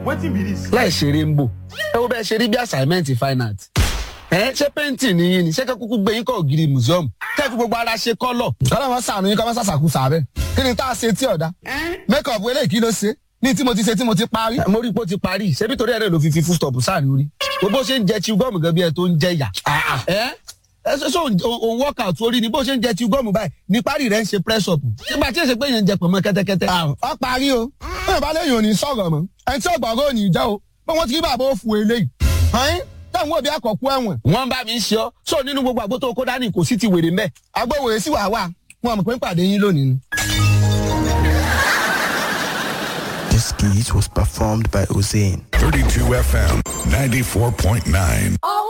wetin be this. láì ṣeré ń bò ẹ wo bẹ́ẹ̀ ṣe rí bí assignment fine art ẹ ṣé painting ni yín ni ṣé kẹ́ kúkú gbé yín kọ́ ògiri museum kẹ́ fi gbogbo ara ṣe kọ́lọ̀. ọlọ́run sàánú yín kọ́ mọ́ sàṣàkú sàbẹ̀ kí ni tá a ṣe tí ọ̀dà make up eléyìí kí ló ṣe ní tí mo ti ṣe tí mo ti parí. mo rí i pé ó ti parí ṣebí torí ẹ̀rẹ́ ló fi fi full stop sáàrin orí gbogbo ṣe ń jẹ chew gum gan bí ẹ tó ń jẹ yà. ẹ ẹ ṣe ṣe òun workout orí ni bó ṣe ń jẹ chew gum báyìí ní parí rẹ ń ṣe press up nígbà tí èsè pé yẹn ń jẹ pọ̀nmọ́ kẹ́tẹ́kẹ́tẹ́. ọ parí o bẹ́ẹ̀ bá léyìn òní sọ̀rọ̀ mọ́ ẹni tí ọgbọ̀ngàn òní jẹ́ o pé wọ́n ti rí bàbá òfu eléyìí. ọ̀hún táwọn òbí àkọ́kú ẹ̀wọ̀n. wọ́n bá mi ń ṣe ọ́ sọ nínú gbogbo àgbo tó kó dání kò sí ti wèrè mẹ́. agbóhùn èsì wà wà wọn mọ̀ pé ń pàdé yín lónìí ni. This skit was performed by Hussein. 32 FM 94.9.